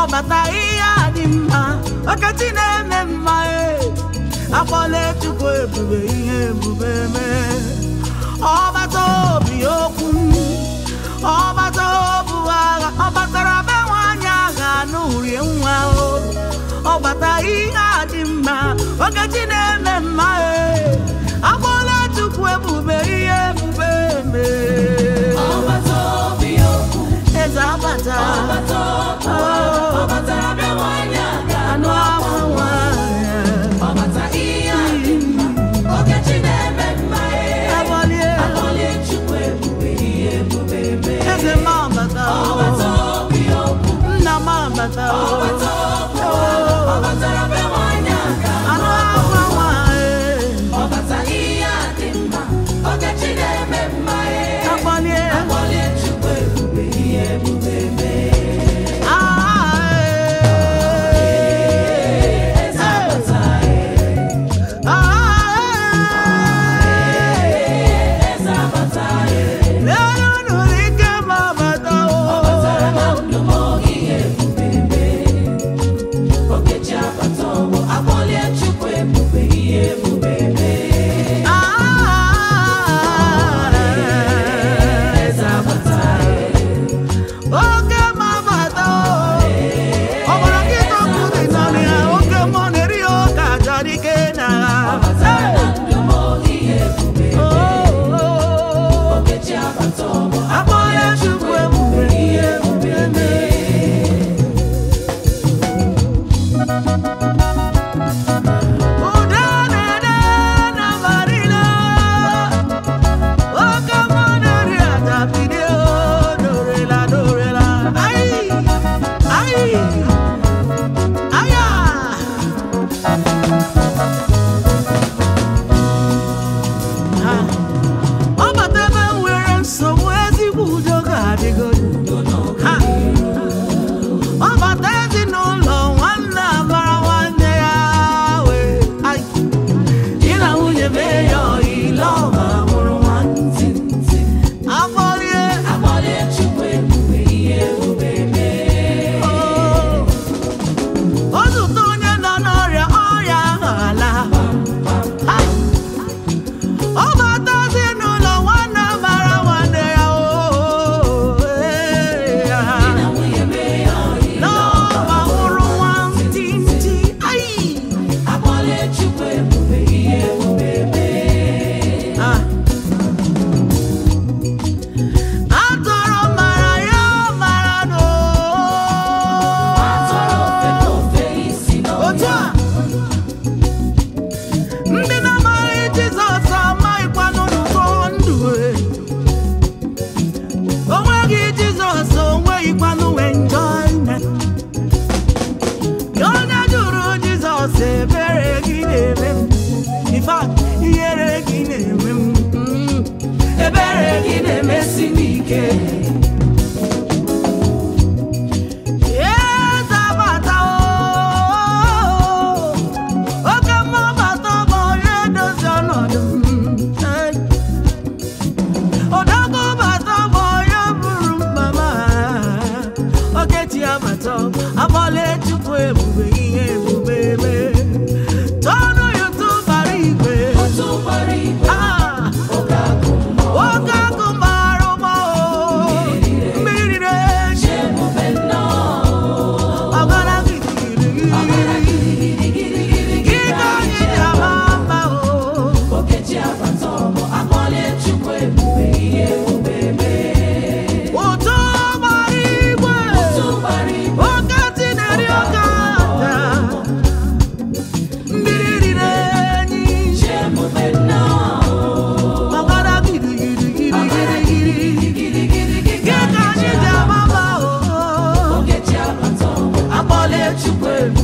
ọbata ihe a dị mma ọkachi na-eme mma e akpọla chukwu ebube ihe ebube mee ọbata obi okwu ọbata obu agha ọ batara be nwaanyị agha n'urie nwa o ọbata ihe a dị mma ọkachi na-eme mma e akpọla chukwu ebube ihe ebube mee ọbata obi okwu eze abata ọbata okwu ọbata be nwanyị aga anụ ahụ nwanyị ọbata ihe a dị mma okechi na-eme mma ee Agbalie akpọlie chukwu ebube ihe ebube mee eze m abata ọbata obi okwu nna m abata ọbata okwu ọbatara be nwanyị aga anụ ahụ nwanyị ọbata ihe a dị mma okechi na-eme mma ee agbalie akpọlie chukwu ebube ihe ebube mee eze abata eze abata ọbatara na ndụ m oge ihe ebube mee okechi abata ọgbọ akpọlie chukwu ebube ihe ebube mee eze abata Oke mabata ọ gbara gị tọpụ dị n'ọnụ ya oke mmụọ na-eri ya ọka achọrọ ike na ọbatara na ndụ m oge ihe ebube okechi abata ọgbọ akpọla chukwu ebube ihe ebube mee ụda na-ede na marina oke mmụọ na-eri aja bido dorela dorela ai ai aya ọ bata ebe m nwere nsogbu ezigbo udo ga-adịgodo Ha! ọ bata ezinụlọ nwanne amara nwanne ya wee ai di na nwunye mee ya ọyile ọma mụrụ nwantị afọlie akpọlie chukwu ebube ihe ebube mee o zụta onye nọ n'ọrịa ọrịa ahụ ala Ai! ọ bata ezinụlọ nwanne mara nwanne ya o ee, ya. na nwunye mee ya ọyị n'ọba mụrụ nwantịntị ai akpọlie chukwu ebube ihe ebube mee Ah. atọrọ mara ya mara no atọrọ ofe na ofe isi otu n'ọhịa a ndị na-amaghị jizọs amaghịkwanụ n'ụkọ ndụ e. o nweghị jizọs o nweghịkwanụ enjoyment onye jụrụ jizọs ebere gị na-eme m In fact, ihere gị na-eme m Mm. ebere gị na-emesi m ike Eze bata o, oke mmụọ bata bụ onye dozi ọnọdụ m. Ee. Odogwu bata bụ onye buru mkpa m. Okechi abata, akpọla Chukwu ebube ihe ebube mee. Tọọnụ YouTube bara igwe. otu gbara igwe Ah! oge agụ mmụọ Nwoke akụ mara ụgbọ o. Mmiri riri echi. chi ebube nnọọ Ọgara gidigidi. Gị ka anyị ji ama mma o. okechi abata ọgbọ akpọlie chukwu ebube ihe ebube mee Ụtụ gbara igwe. otu gbara igwe Oke tineri oke aja. Mmiri riri enyi. chi ebube nnọọ Ọgara gidigidi. gidigidigidi Gị ka anyị ji ama mma o. okechi abata ọgbọ akpọlie chukwu ebube